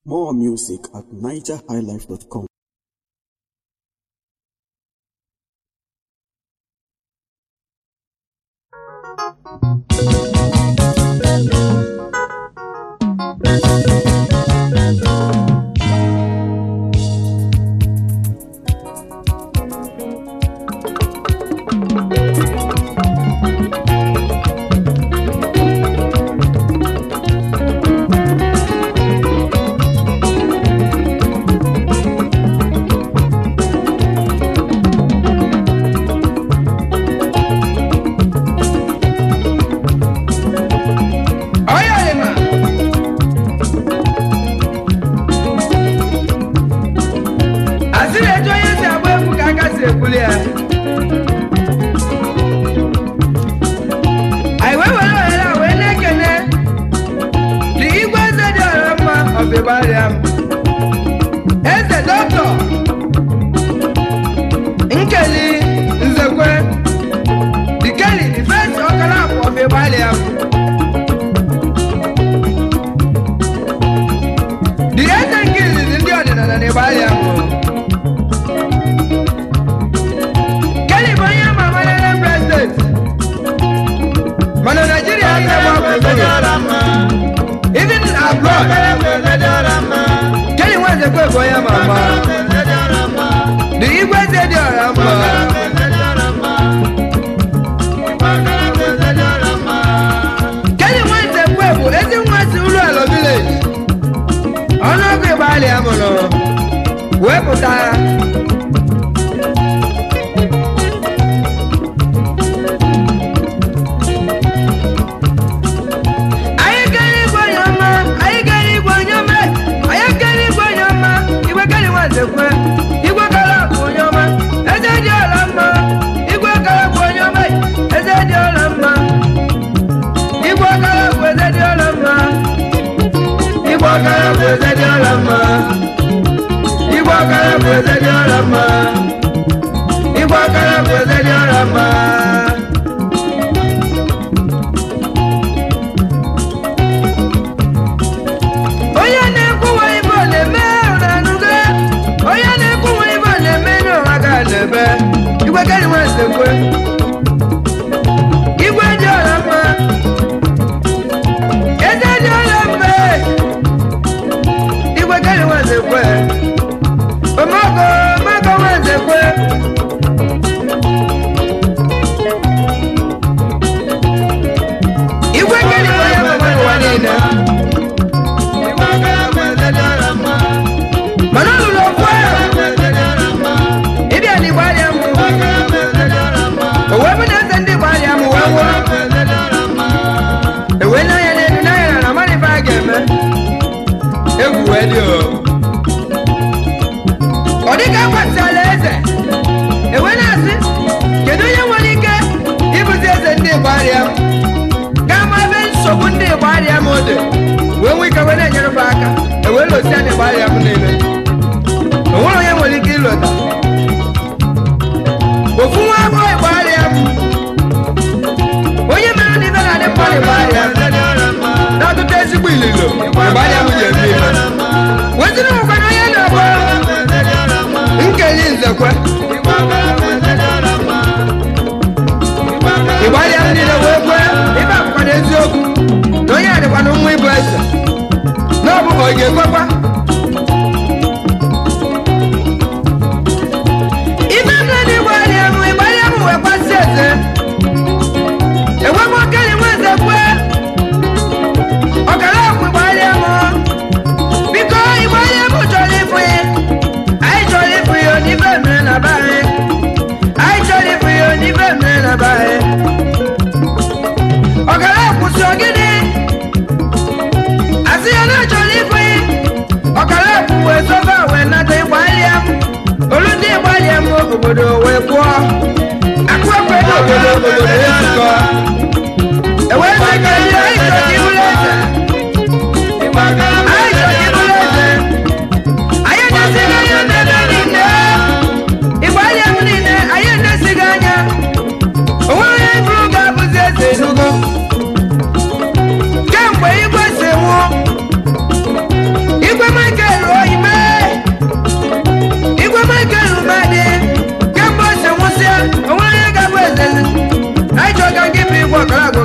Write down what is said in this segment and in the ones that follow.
More music at nigerhighlife.com. Oyalema. Asịrị etu onye si agba egwu ka aka si ekwuli ya. Anyị wee were ohere a wee na-ekene na igwe eze dị ọra mma ọbịbarịa m. Eze dọkịta Nkeli Nzekwe Dikeli Ifeanyi ọkara afọ ọbịbarịa m. The eze nke izizi ndị ọdịnala na-egbe ahịa mbụ Kelly bụ onye ama ama na Anambra steeti mana Naijiria na-egbe ọgwụ even abroad Kelly Nwezekwe bụ onye ama ama the igwe eze dị ọra mma Kelly Nwezekwe bụ ezi nwa si ụlọ alo village ọnụọgụ igbe alịa mụrụ wee pụta anyị gara igwe onye ọma anyị gara igwe onye ọma anyị gara igwe onye ọma igwe kari nwazekwe igwe kara bụ onye ọma eze dị ọla mma igwe kara bụ onye ọma eze dị ọla mma igwe kara bụ eze dị ọla mma igwe ọkara bụ eze dị ọla mma igwe ọkara bụ eze dị ọla mma igwe ọkara bụ eze dị ọla mma onye na-ekwuwa ibe ọ na-eme ụranụgo onye na-ekwuwa ibe ọ na-eme n'ụwa ga na-ebe igwe kari nwasekwe igwe dị ọla mma eze dị ọla mma igwe kari nwasekwe omogo omogo nwasekwe igwe kari bụ onye mama n'ụwa niile mana ọ lụrụ okwu ahụ ịbịa n'igbo arịa mụ owe mụ na eze ndị igbo arịa mụ wee nwụọ ewe n'anya n'elu n'anya na na mmadụ ife a ga-eme egwu wee dị o ọ dịka akwasịala eze ewe na-asị kedu onye nwere ike ịbụzi eze ndị igbo arịa m gaa ma ebe nsogbu ndị igbo arịa m dị wee nwee ike wee na-enyere m aka ewee losia ndị igbo arịa m niile o nwere onye nwere ike ịlọta ofu nwa agbọghọ igbo arịa m onye mere na ibe na-adị mma n'igbo arịa m na-atụta ezigbo ililo igbo arịa m ji eme ihe weziri nwekwana onye na-agba nkeli nzekwe igbo arịa m niile wee kwee ibe akwụkwa na eziokwu na onye adịkwana nwa ịbụ eze na ọ bụghị ọ ga-ekwekwa ibe nne na igbo arịa m igbo arịa m wee kwasị eze enwebe okeli nwa eze kwe ọkara ọkụ igbo arịa m biko igbo arịa m chọrọ ịfụ ya anyị chọrọ ịfụ ya n'ibe mere na be anyị anyị chọrọ ịfụ ya n'ibe mere na be anyị ọkara kwụsị ogidi asị ya na chọrọ ịfụ ya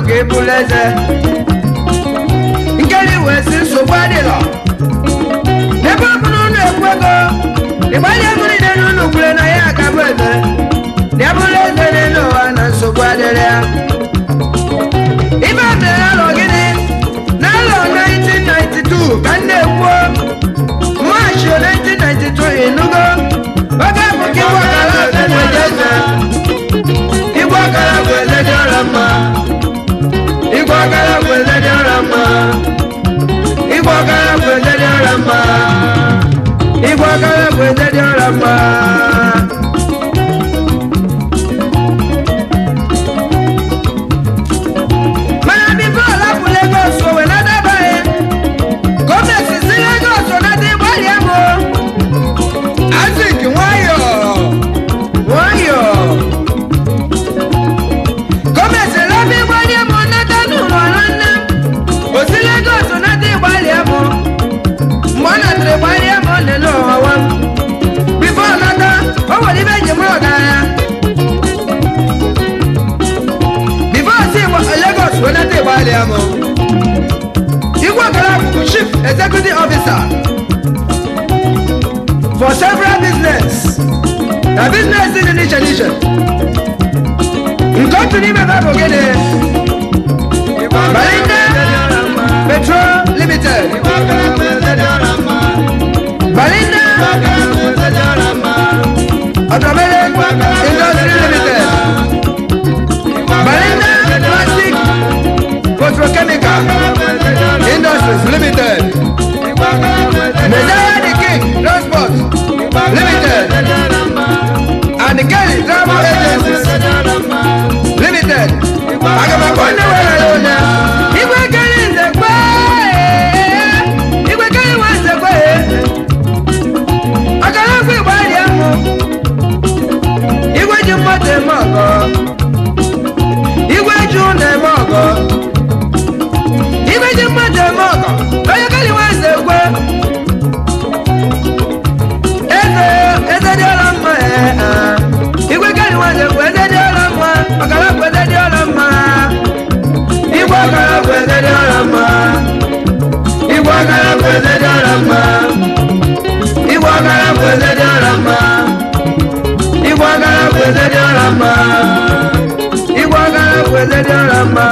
ka ị bụrụ eze nkeli wee si nsogbu adịlọ ebe ọ bụrụ unu ekwu ego ịgbalị ego niile na unu kwuru na ya akabụ eze ya bụrụ eze n'elu ụwa na nsogbu adịrị ya ibe mere alọ gịnị n'alọ 1992 ka m na-ekwu maachị 1992 ịnụgo oge bụ ka ịgwa ọkara bụ eze igwe ọkara bụ eze dị ọra mma igwe ọkara bụ eze dị ọra mma igwe ọkara bụ eze dị ọra mma igwe ọkara bụ eze dị ọra mma mana bifo alapụ Lagos o wee nadabaghị gọọmenti si Lagos o nata ịgbalịa m azik nwayọọ nwayọọ gọọmenti lọba ịgbalịa m nata n'ụlọ nwanne m osi Lagos nata ịgbalịa m mgbe ọ natara ịgbalịa m ọ nele ụwawa m bifo nata o nwere ibe njem ọgaranya before si Lagos wee nata ịgbalịa m igwe ọkara bụ chief executive officer for several business na business dị n'iche n'iche nke otu n'ime ha bụ gịnị Balinda Petrol Limited Balinda Automobile Industry Limited Balinda Plastic Petrochemical Industries Limited Messiah the King Transport Limited and the Kelly Travel Agencies Limited. Agabakọ ndị nwere ya onye. Igwe kere nzekwe. Igwe kere nwa nzekwe. Akara akwa igbe arịa mụ. Igwe ji mmadụ eme ọgọ. Igwe ji ụlọ eme ọgọ. Igwe ji mmadụ eme ọgọ. Onye kere nwa nzekwe. Eze eze dị ọla mma ee ah. Igwe kere nwa nzekwe eze dị ọla mma. Ọkara bụ eze dị ọla mma. Igwe ọkara bụ eze dị ọla mma. Igwe ọkara bụ eze dị ọla mma. Igwe ọkara bụ eze dị ọla mma. Igwe ọkara bụ eze dị ọla mma. Igwe ọkara bụ eze dị ọla mma.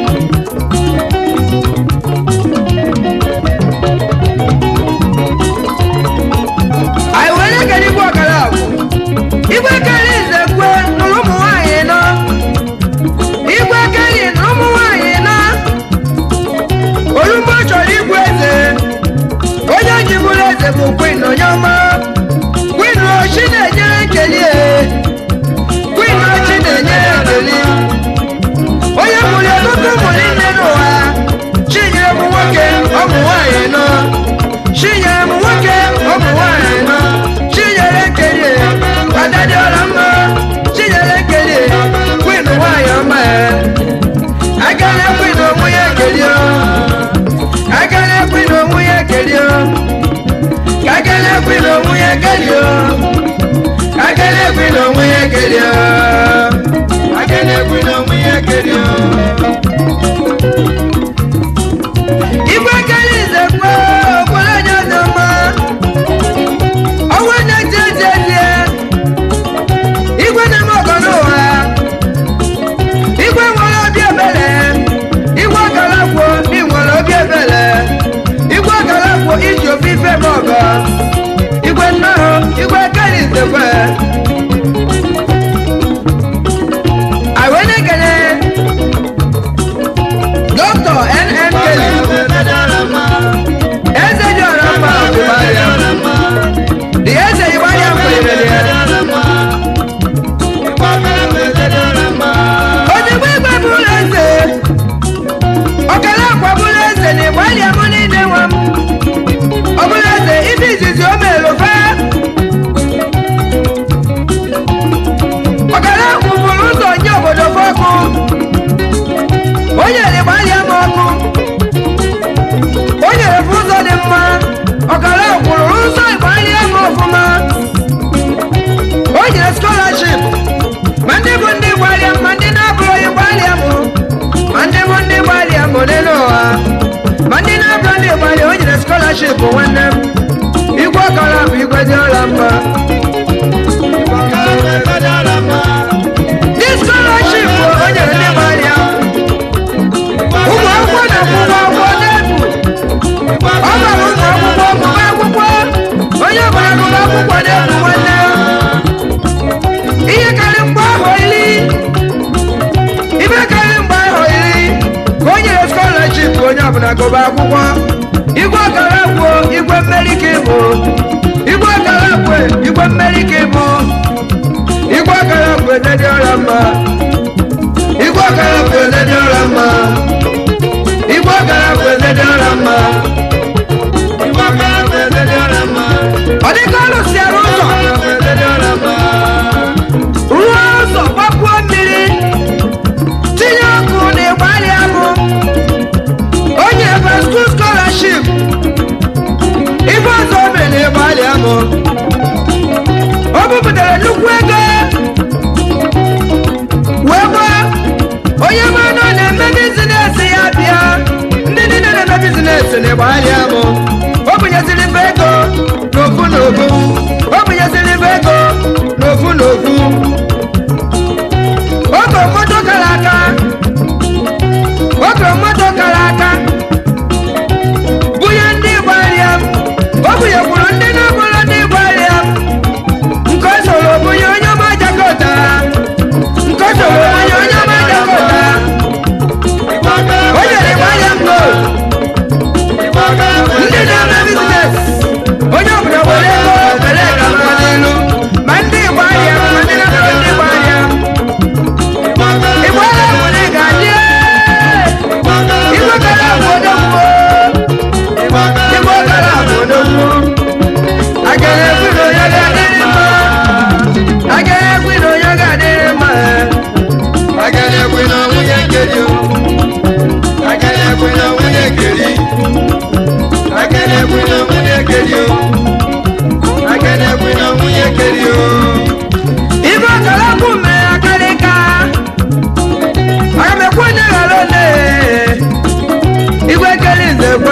anyị were kere igwe ọkara agwụ igwe kere nze kwe nụrụ ụmụ nwaanyị nọ igwe keri nụrụ ụmụ nwaanyị nọ olugbo chọrọ igwe eze onye ji bụrụ eze bụ kwin onye ọma kwin ochi na-enyere nkeli e kwin ochi na-enyere nkeli onye mụrụ ọtụtụ ụmụ niile n'ụwa chinyere m nwoke ọmụ nwaanyị nọ chinyere m nwoke ọmụ nwaanyị nọ chinyere nkeli ada dị ọla mma chinyere nkeli kwin nwaanyị ọma ya agala kwin onwe ya nkeli o agala kwin onwe ya nkeli o agala kwin onwe ya nkeli o agala kwin onwe ya nkeli o agala kwin onwe ya nkeli o igwe nkeli nze kwe okwere onye ọzọ mma ọnwa na-eji eji eji igwe na-eme ọgọ n'ụwa igwe nwere obi ebere igwe ọkara kwuo ị nwere obi ebere igwe ọkara kwuo iji ofufe m ọgọ igwe nnọọ igwe keri nzekwe awene kele dọkịta nn keli eze dị ọra mma ọdịmaya dị eze ịgbanya mkpụrụ ya ozugbo igwe bụrụ eze ọkara akwa bụrụ eze na ịgbalị amụ niile nwa m ọ bụrụ eze ibe izizi o mere ofe scholarship nwanne m igwe ọkara bụ igwe dị ọla mma This scholarship bụ o nyere ndị gbara ya ụmụ akwụkwọ na-akwụkwọ akwụkwọ n'efu ọ gbara ụmụ akwụkwọ ọmụmụ akwụkwọ onye ọbụla gụrụ akwụkwọ n'efu nwanne ihe karịrị mgbe ahụ iri ibe karịrị mgbe ahụ iri ka o nyere scholarship onye ọbụla gụba akwụkwọ igwe ọkara gwuo igwe mmeri ka ịbụ igwe ọkara gwe igwe mmeri ka ịbụ igwe ọkara gwe dị ọra mma igwe ọkara gwe dị ọra mma igwe ọkara gwe dị ọra mma ọ dịka ọrụ si arụ ụzọ ruo ụzọ gbapuo mmiri tinye ọkụ na ịgbalị abụ onye ebe skul scholarship ife ọzọ o mere na ịgbalị abụ o bupụtara nnukwu ego wee gwa onye mmanụ na-eme bizinesi ya bịa ndị niile na-eme bizinesi na ịgbalị abụ o bunyeziri ife ego n'ofu n'ofu o bunyeziri ife ego n'ofu n'ofu oge moto kara aka oge moto kara aka bunye ndị gbalịa o bunyekwuru ndị na-abụrụ ndị gbalịa nke o soro bunye onye ọma jakọta nke o soro bunye onye ọma jakọta o nyere gbalịa mgbo ndị na-eme bizines onye ọbụla were ego were gaba n'elu ma ndị gbalịa ma ndị na-abụrụ ndị gbalịa ìgbọ́lá ìwòlè gàdí ìgbọ́ kẹlẹ́ àbòdò wò ìgbọ́ kẹlẹ́ àbòdò wò agẹlẹ gbìdò yọgà délé mọ agẹlẹ gbìdò yọgà délé mọ agẹlẹ gbìdò wúnyẹ kiri o agẹlẹ gbìdò wúnyẹ kiri agẹlẹ gbìdò wúnyẹ kiri o agẹlẹ gbìdò wúnyẹ kiri o. ìgbọ́ kẹlẹ́ kù mẹ́ akẹ́lẹ́ ká agamekwu onye ghara ole igwe nkeli nze kwe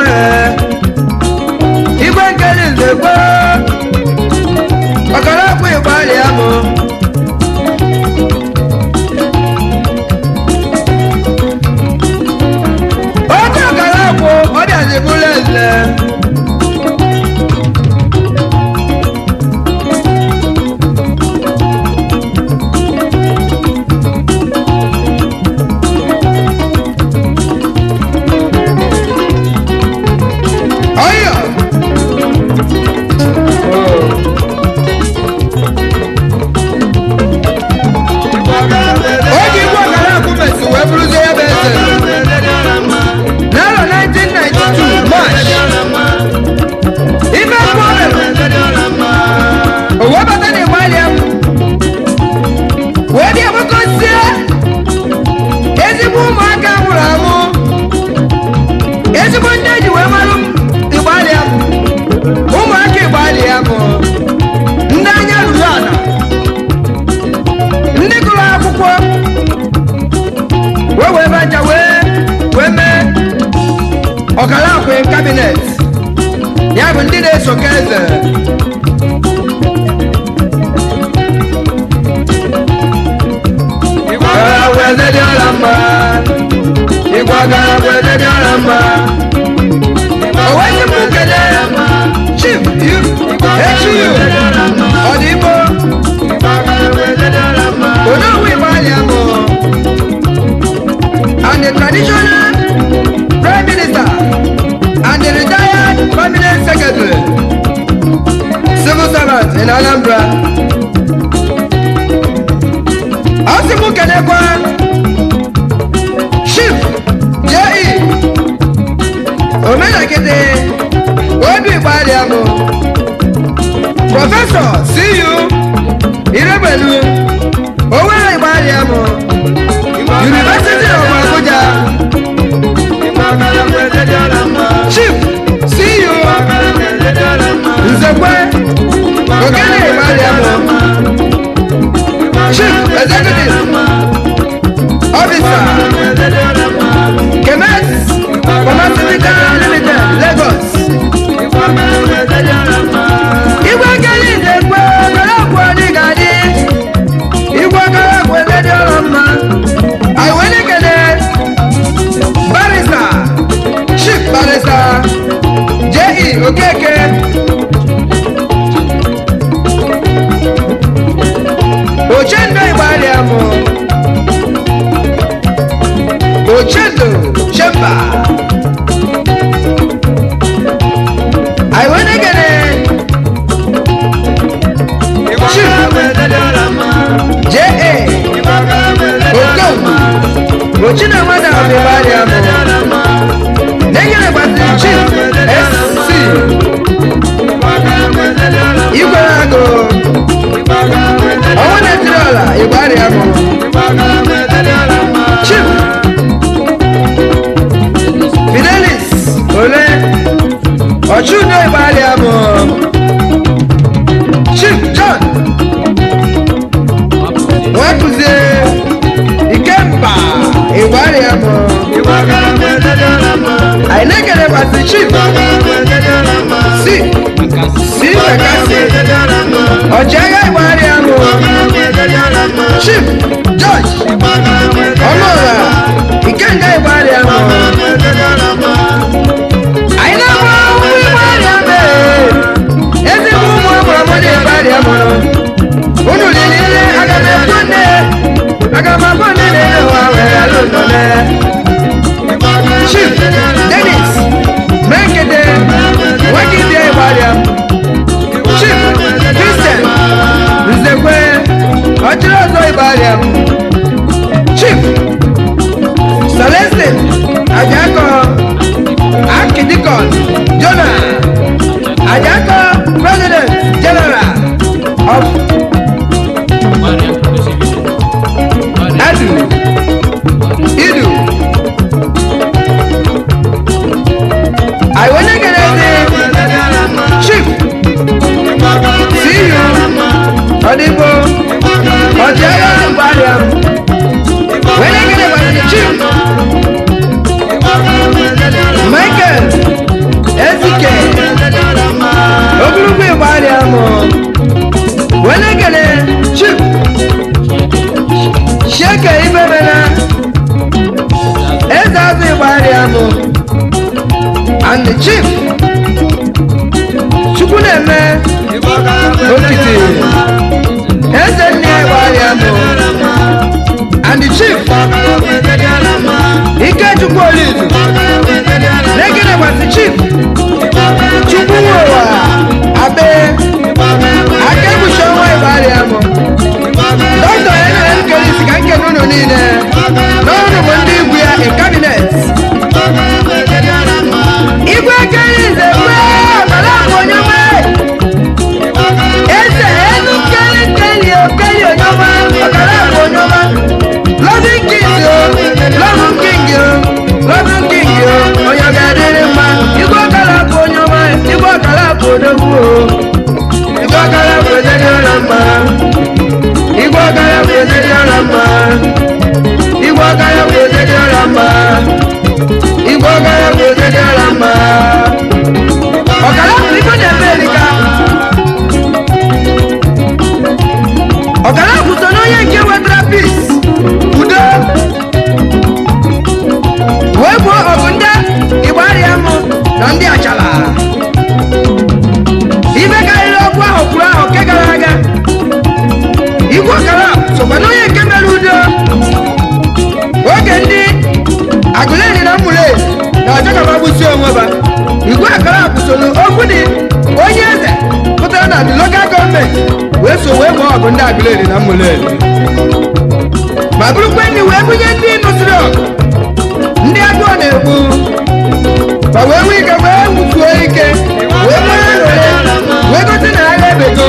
igwe nkeli nze kwe ọkara ọkwa ịgbalị amụ oke ọkara ọkwụ ọ bịazi bụrụ eze ọyọ oge igwe ọkara akwụ mesi wee bụrụzie ya bụ eze n'arọ 1992 march ime mmụọ mere o wee bata na ịgbalị m wee dị agbakọzie ezigbo ụmụaka nwụrụ anwụ ezigbo ndị eji wee marụ ịgbalị ya ụmụaka ịgbalị ya bụ ndị anya ruru ala ndị gụrụ akwụkwọ wee wee baja wee wee mee ọkara akwe kabinet ya bụ ndị na-eso ka eze Igwe ọkara akwe eze dị ọla mma igwe ọkara akwe eze dị ọla mma onweghị m nkele chief yu echi yu ọdịbo onowu ịgbalị amụ and the traditional prime minister and the retired permanent secretary civil servant in anambra ọ sị m kelekwa chief je omenakete obi ịgbalị amụ prọfesọ cu irebelu owere ịgbalị amụ university of abuja chief cu nzekwe okene ịgbalị amụ chief executive officer kemet pharmaceutical limited lagos ikemba aiwenegene chief ja okowu ochina nwada ọdịbariamụ negere gbasiri chief sc igwe agụ ọnwa na-etiri ọla igbarịamụ chief fidelis ole ọchụdo igbarịamụ chief john nwakụzie ikemba igbarịamụ anyị na-ekele gbasiri chief si si bekasi ọchịagha igbarịamụ chief george ọnụọra ikenga igbarịamụ anyị na-agba ụmụ igbarịamụ ezigbo ụmụ amụrụ amụrụ igbarịamụ unu lili aga m ekwu nne aga m agwa nne na ele ụwa were alụ nnọle chief denis mekede nwoke bịa igbarịam chief christian nzekwe ọchịrị ọzọ igbarịam chief celestin ajakọ akidikon jona ajakọ president general of edu idu aiwenegerezi chief siyu ọdịgbo ọjọọ gbariam wenegere gbasiri chief michael ezike ogologo ịgbariam wenegere chief sheke ibemena eze azụ ịgbariam and the chief chukwu na-eme okiti eze nne ịgbariam and the chief ikechukwu olizu negere gbasi chief chukwu nwewa abe akebuchi ọnwa ịgbariam dọkịta enyere m kelisi ka nkene unu niile n'ọnụ bụ ndị igwu ya in cabinet igwe kerize kwe ọbara bụ onye nwe eze elu keli keli okeli onye ọma ọbara bụ onye ọma loving king o loving king o loving king o onye ga-adịrị mma igwe ọkara bụ onye ọma igwe ọkara bụ odogwu o igwe ọkara bụ odogwu ọla mma igwe ọkara bụ odogwu ọla mma igwe ọkara bụ odogwu ọla mma igwe ọkara bụ odogwu ọla mma ọkara bụ igwe na-eme erika ọkara bụ so n'onye nke wetara pis udo wee gbuo ọgụ ndị ịgbarịa mụ na ndị achala ibe karịrị ọkụ ahụ kwuru ahụ nke gara aga igwe ọkara sokwa n'onye nke mere udo oge ndị agụleri na mmụle na ọjọ ka gbagbusi onwe ba igwe akara kwụsoro okwu dị onye eze pụtara na the local gọọmenti wee so wee gbaa ọgụ ndị agụleri na mmụle ma bụrụkwa ndị wee bunye ndị nụsịrị ọgụ ndị agụọ na-egbu ma wee nwee ike wee wutuo ike wee nwere aṅụrị wee gosi na agha ebego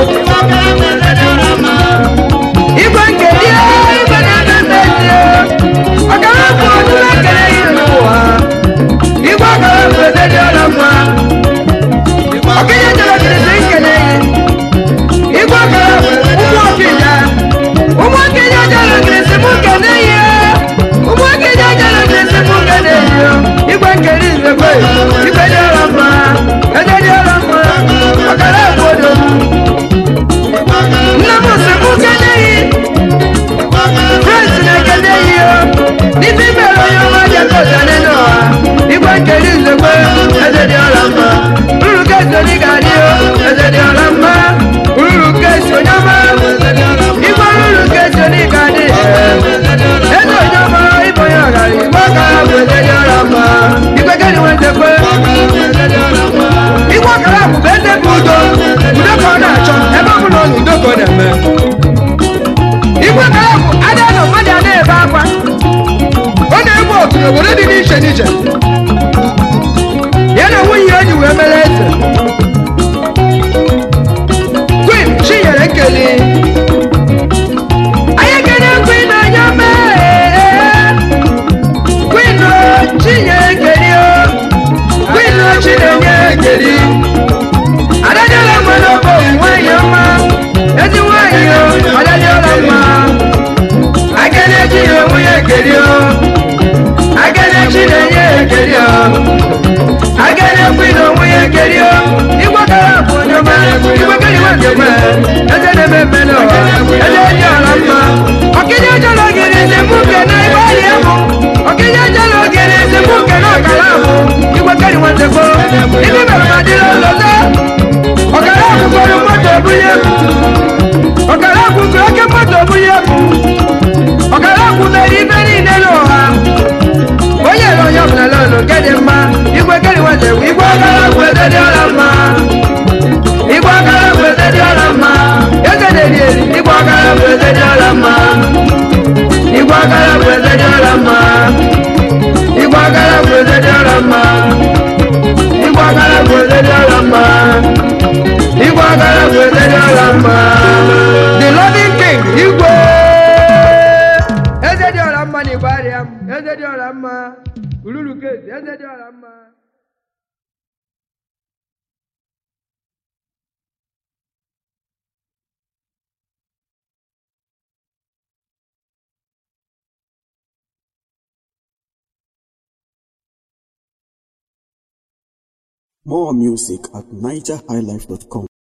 igwe nke dị igwe na-eme mmezi ọkara bụ ọdụrụ ekele ihe n'ụwa igwe ọkara bụ eze dị ọla mma ọkịnya jere kirisi nkele ihe igwe ọkara bụ ụmụ ọkịnya ụmụ ọkịnya jere kirisi mụ nkele ihe ụmụ ọkịnya jere n'iche n'iche ya na nwunye ya ji wee mere eze queen chinyere nkeli anyị ekele queen onye mee queen chinyere nkeli o queen chinenye nkeli adadiola mmanụ bụ nwanyị ọma ezi nwanyị o adadiola mma akene chi ya onwe ya ekeli o akene chinenye ekeli o akene queen onwe ya ekeli o igwekara bụ onye ọma igwekari nwa nke mma eze na-eme mmele ụwa eze dị ọla mma ọkịdị ọjọọ ogere eze mụ nke na igbe ọrịa bụ ọkịdị ọjọọ ogere eze mụ nke na ọkara bụ igwekari nwa nke gboo ibi mere na dịrị ọlọta ọkara akwụkwọrọ mmadụ obunye ọkara akwụkwọ oke mmadụ obunye ọkara akwụkwọrọ ibe niile n'ụwa onye na onye ọbụla lọnụ nke dị mma igwe keri nwata egwu igwe ọkara bụ eze dị ọla mma igwe ọkara bụ eze dị ọla mma eze na-eri eri igwe ọkara bụ eze dị ọla mma igwe ọkara bụ eze dị ọla mma igwe ọkara bụ eze dị ọla mma igwe ọkara bụ eze dị ọla mma igwe ọkara bụ eze dị ọla mma the loving king igwe eze dị ọla mma na igwe arịa m eze dị ọla mma ululu kezi eze dị ọla mma More music at nigerhighlife.com.